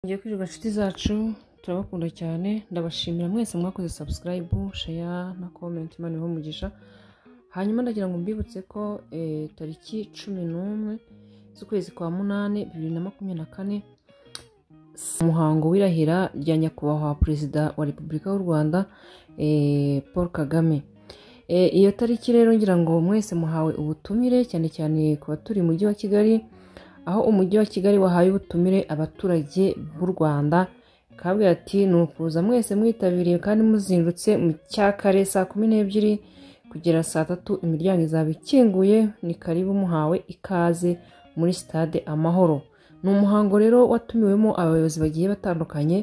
tugiye kwirirwa inshuti zacu turabakunda cyane ndabashimira mwese mwakoze sabusikarayibu sheya na komenti imana ibahe umugisha hanyuma ndagira ngo mbibutse ko eh, tariki cumi n'umwe z'ukwezi kwa munani bibiri na makumyabiri na kane umuhango w'irahira rya nyakubahwa perezida wa repubulika y'u rwanda eh, paul kagame Eh, iyo tariki rero ngira ngo mwese muhawe ubutumire cyane cyane ku baturi mu mujyi wa kigali aho umujyi wa kigali wahaye ubutumire abaturage b'u rwanda kabwira ati ni ukuza mwese mwitabiriye kandi muzindutse mu cyakare saa kumi n'ebyiri kugera saa tatu imiryango izaba ikinguye ni karibu muhawe ikaze muri sitade amahoro ni umuhango rero watumiwemo abayobozi bagiye batandukanye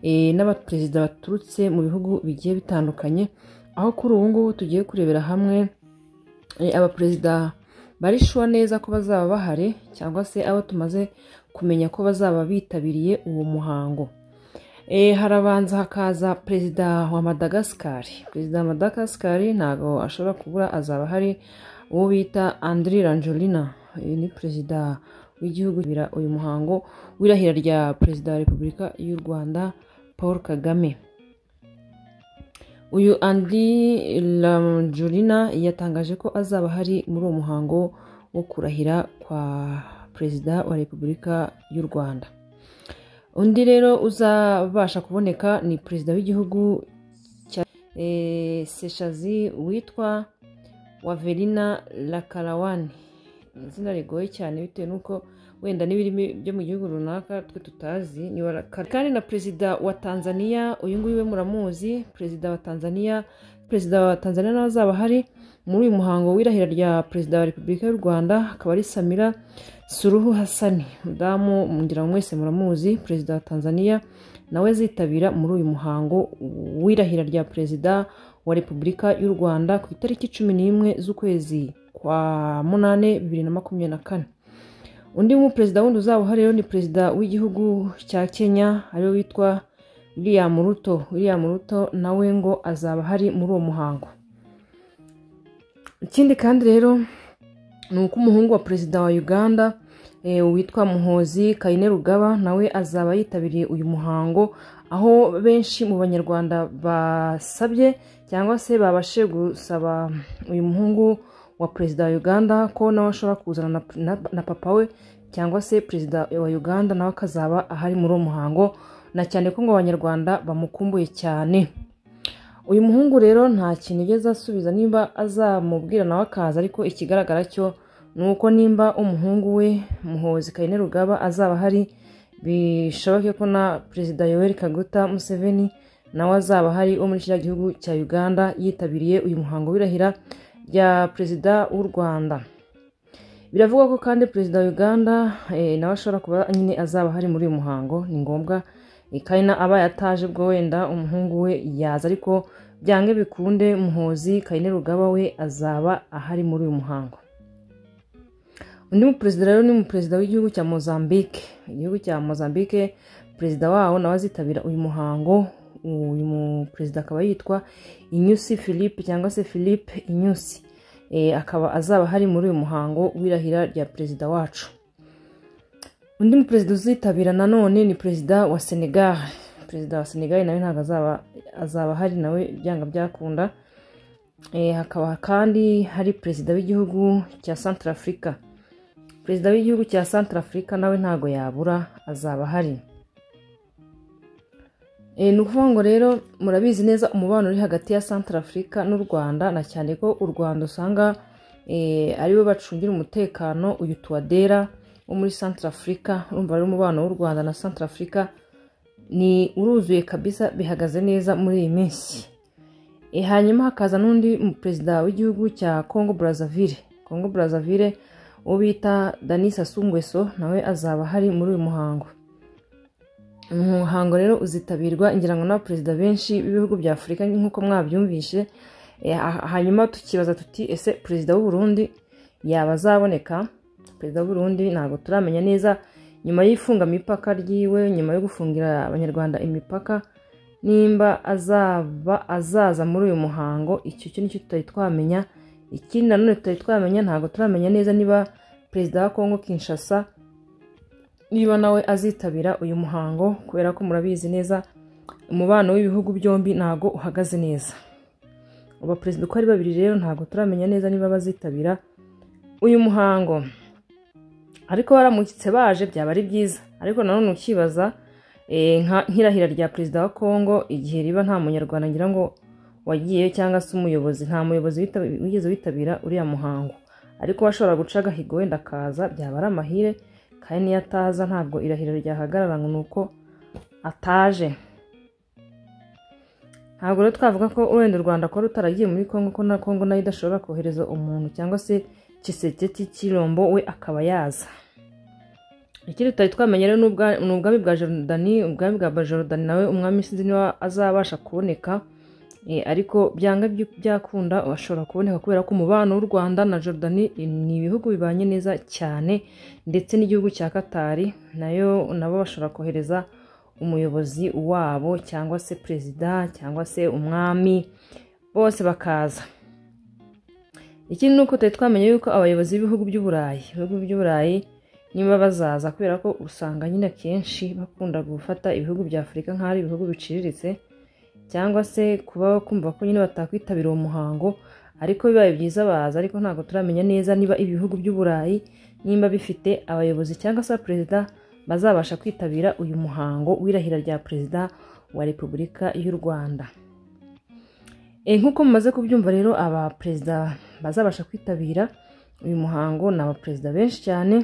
eh, n'abaperezida baturutse mu bihugu bigiye bitandukanye aho kuri ubu ngubu tugiye kurebera hamwe eh, abaperezida barishuwa neza ko bazaba bahari cyangwa se abo tumaze kumenya ko bazaba bitabiriye uwo muhango Eh, harabanza hakaza perezida wa madagasikari perezida wa madagasikari ntabwo ashobora kubura azaba hari uwo bita andri rangelina uyu ni perezida w'igihugu bira uyu muhango w'irahira rya perezida wa repubulika y'u rwanda paul kagame uyu andri rangelina yatangaje ko azaba hari muri uwo muhango wo kurahira kwa perezida wa repubulika y'u rwanda undi rero uzabasha kuboneka ni perezida w'igihugu cya eh, seshazi witwa waverina lakarawani ni izina rigoye cyane bitewe n'uko wenda n'ibirimi byo mu gihugu runaka twe tutazi ni warakara kandi na perezida wa tanzania uyu nguyu we muramuzi perezida wa tanzania perezida wa tanzania nawe azaba hari muri uyu muhango w'irahira rya perezida wa repubulika y'u rwanda akaba ari samira suruhu hasani mudamu ngira ngo mwese muramuzi perezida wa tanzania nawe azitabira muri uyu muhango w'irahira rya perezida wa repubulika y'u rwanda ku itariki cumi n'imwe z'ukwezi kwa munani bibiri na makumyabiri na kane undi mu perezida wundi uzaba uhari rero ni perezida w'igihugu cya kenya ariwe witwa william ruto william ruto nawe ngo azaba hari muri uwo muhango ikindi kandi rero ni uko umuhungu wa perezida wa uganda eh, witwa muhozi kayine rugaba nawe azaba yitabiriye uyu muhango aho benshi mu banyarwanda basabye cyangwa se babashe gusaba uyu muhungu wa perezida wa uganda ko nawe ashobora kuzana na, na, na papa we cyangwa se perezida wa uganda nawe akazaba ahari muri uwo muhango na cyane ko ngo abanyarwanda bamukumbuye cyane uyu muhungu rero nta kintu igeze asubiza niba azamubwira nawe akaza ariko ikigaragara cyo ni uko nimba umuhungu we muhozi kayine rugaba azaba ahari bishoboke ko na perezida yoweri kaguta museveni nawe azaba ahari wo muri kiriya gihugu cya uganda yitabiriye uyu muhango w'irahira rya perezida w'u rwanda biravugwa ko kandi perezida wa uganda eh, nawe ashobora kuba nyine azaba ahari muri uyu muhango ni ngombwa kayina aba yataje ubwo wenda umuhungu we yaza ariko byange bikunde muhozi kayine rugaba we azaba ahari muri uyu muhango undi muperezida rero ni umuperezida w'igihugu cya mozambique igihugu cya mozambique perezida wawo nawe azitabira uyu muhango uyu muperezida akaba yitwa inyusi philippe cyangwa se philippe inyusi Eh, akaba azaba ahari muri uyu muhango w'irahira rya perezida wacu undi mu perezida uzitabira nanone ni perezida wa senegal perezida wa senegal nawe ntabwo azaba azaba ahari nawe byanga byakunda Eh, hakaba kandi hari perezida w'igihugu cya centre africa perezida w'igihugu cya centre africa nawe ntabwo yabura azaba ahari Eh, ni ukuvuga ngo rero murabizi neza umubano uri hagati ya centre africa n'u rwanda na cyane ko u rwanda usanga eh, ariwe bacungira umutekano uyu tuwadera wo muri centre africa urumva rero umubano w'u rwanda na centre africa ni uruzuye kabisa bihagaze neza muri iyi minsi E, hanyuma hakaza n'undi mu perezida w'igihugu cya congo brazzaville congo brazzaville uwo bita denis sassou nguesso nawe azaba ahari muri uyu muhango umuhango rero uzitabirwa ngira ngo n'abaperezida benshi b'ibihugu bya afurika nk'uko mwabyumvishe Eh, ha- hanyuma tukibaza tuti ese perezida w'u burundi yaba azaboneka perezida w'u burundi ntabwo turamenya neza nyuma y'ifunga mipaka ryiwe nyuma yo gufungira abanyarwanda imipaka nimba azaba azaza muri uyu muhango icyo cyo nicyo tutari twamenya ikindi nanone tutari twamenya ntabwo turamenya neza niba perezida wa kongo kinshasa niba nawe azitabira uyu muhango kubera ko murabizi neza umubano w'ibihugu byombi ntago uhagaze neza abaperezida uko ari babiri rero ntabwo turamenya neza niba bazitabira uyu muhango ariko baramukitse baje byaba ari byiza ariko nanone ukibaza eh, nka- nk'irahira rya perezida wa congo igihe riba nta munyarwanda ngira ngo wagiye cyangwa se umuyobozi nta muyobozi wita- wigeze witabira uriya muhango ariko washobora guca agahigo wenda akaza byaba ari amahire kandi niyo ataza ntabwo irahira ryahagarara ngo ni uko ataje ntabwo rero twavuga ko wenda u rwanda kuba rutaragiye muri congo ko na congo nayo idashobora kohereza umuntu cyangwa se kiseke cy'ikirombo we akaba yaza ikindi tutari twamenye rero ni ubwa- ni ubwami bwa jorodani ubwami bwa jorodani nawe umwami sinzi niba azabasha kuboneka Eh, ariko byanga byu- byakunda ashobora kuboneka kubera ko umubano w'u rwanda na jorodani eh, ni ibihugu bibanye neza cyane ndetse n'igihugu cya katari nayo nabo bashobora kohereza umuyobozi wabo cyangwa se perezida cyangwa se umwami bose bakaza ikindi ni uko tutari twamenye yuko abayobozi b'ibihugu by'uburayi ibihugu by'uburayi niba bazaza kubera ko usanga nyine akenshi bakunda gufata ibihugu bya afurika nk'aho ari ibihugu biciriritse cyangwa se kuba kumva ko nyine batakwitabira uwo muhango ariko bibaye byiza baza ariko ntabwo turamenya neza niba ibihugu by'uburayi nimba bifite abayobozi cyangwa se perezida bazabasha kwitabira uyu muhango w'irahira rya perezida wa repubulika y'u rwanda Eh, nk'uko mumaze kubyumva rero abaperezida bazabasha kwitabira uyu muhango ni abaperezida benshi cyane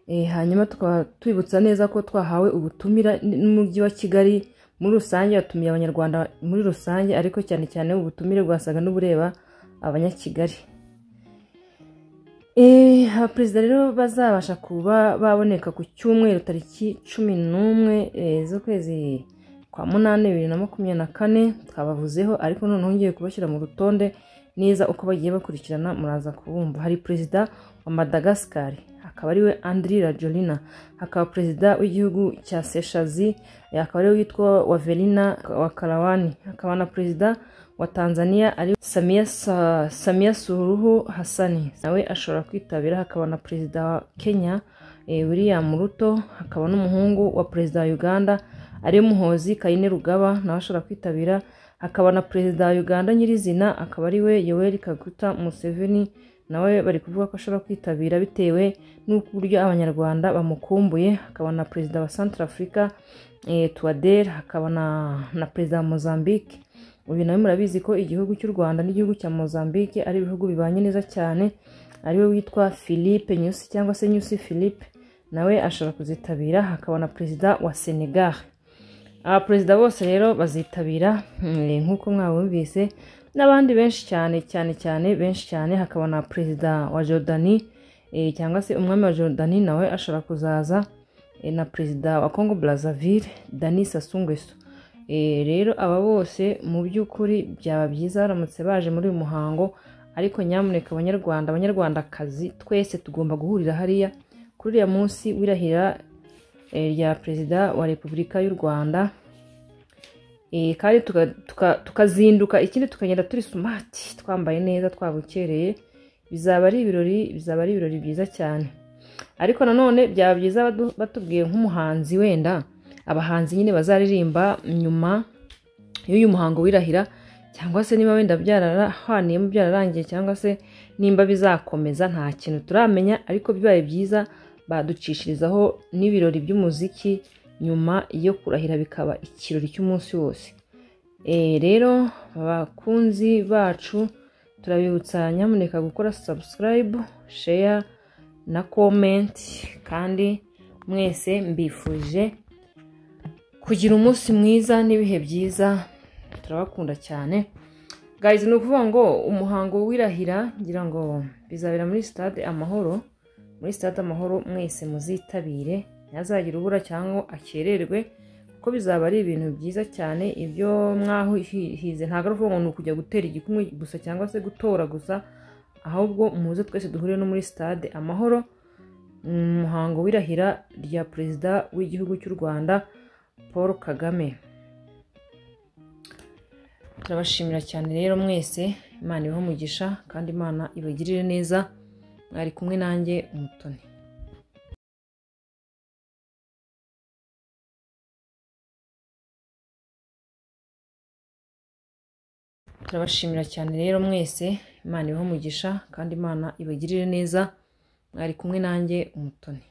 Eh, hanyuma tukaba twibutsa neza ko twahawe ubutumira n- n'umujyi wa kigali muri rusange watumiye abanyarwanda muri rusange ariko cyane cyane ubutumire bwasaga n'ubureba abanyakigali Eh, abaperezida rero bazabasha kuba baboneka ku cyumweru tariki cumi n'umwe eh, z'ukwezi kwa munani bibiri na makumyabiri na kane twabavuzeho ariko noneho ngiye kubashyira mu rutonde neza uko bagiye bakurikirana muraza kubumva hari perezida wa madagascar akaba ariwe andri rajolina hakaba perezida w'igihugu cya seshazi eh, akaba ariwe witwa wavelina wa karawani hakaba na perezida wa tanzania ari samia, Sa- samia suruhu hasani nawe ashobora kwitabira hakaba na perezida wa kenya eh, william ruto hakaba n'umuhungu wa perezida wa uganda ariwe muhozi kayine rugaba nawe ashobora kwitabira hakaba na perezida wa uganda nyirizina akaba ariwe yoweri kaguta museveni nawe bari kuvuga ko ashobora kwitabira bitewe n'uburyo abanyarwanda bamukumbuye hakaba na perezida wa centre africa eh, tuwader hakaba na, na perezida wa mozambique uyu nawe murabizi ko igihugu cy'u rwanda n'igihugu cya mozambique ari ibihugu bibanye neza cyane ariwe witwa philippe nyusi cyangwa se nyusi philippe nawe ashobora kuzitabira hakaba na perezida wa senegal abaperezida bose rero bazitabira mm, nk'uko mwabumvise n'abandi benshi cyane cyane cyane benshi cyane hakaba na perezida wa jordani eh, cyangwa se umwami wa jordani nawe ashobora kuzaza eh, na perezida wa congo brazzaville dani sasungweso Eh, rero aba bose mu by'ukuri byaba byiza baramutse baje muri uyu muhango ariko nyamuneka abanyarwanda abanyarwandakazi twese tugomba guhurira hariya kuri uriya munsi w'irahira eh, rya perezida wa repubulika y'u rwanda Eh, kandi tuka- tuka- tukazinduka ikindi tukagenda turi sumati twambaye neza twabukereye bizaba ari ibirori bizaba ari ibirori byiza cyane ariko nanone byaba byiza badu- batubwiye nk'umuhanzi wenda abahanzi nyine bazaririmba nyuma y'uyu muhango wirahira cyangwa se niba wenda byarahaniyemo byararangiye cyangwa se nimba bizakomeza nta kintu turamenya ariko bibaye byiza baducishirizaho n'ibirori by'umuziki nyuma yo kurahira bikaba ikirori cy'umunsi wose Eh, rero abakunzi bacu turabibutsa nyamuneka gukora subscribe share na comment kandi mwese mbifuje kugira umunsi mwiza n'ibihe byiza turabakunda cyane guys ni ukuvuga ngo umuhango wirahira ngira ngo bizabera muri stade amahoro muri stade amahoro mwese muzitabire ntihazagire ubura cyangwa akererwe kuko bizaba ari ibintu byiza cyane ibyo mwahize ntabwo ari ukuvuga ngo ni ukujya gutera igikumwe gusa cyangwa se gutora gusa ahubwo muze twese duhurire no muri stade amahoro mu muhango w'irahira rya perezida w'igihugu cy'u rwanda paul kagame turabashimira cyane rero mwese imana ibahe umugisha kandi imana ibagirire neza mwari kumwe nanjye umutoni turabashimira cyane rero mwese imana ibahe umugisha kandi imana ibagirire neza mwari kumwe nanjye umutoni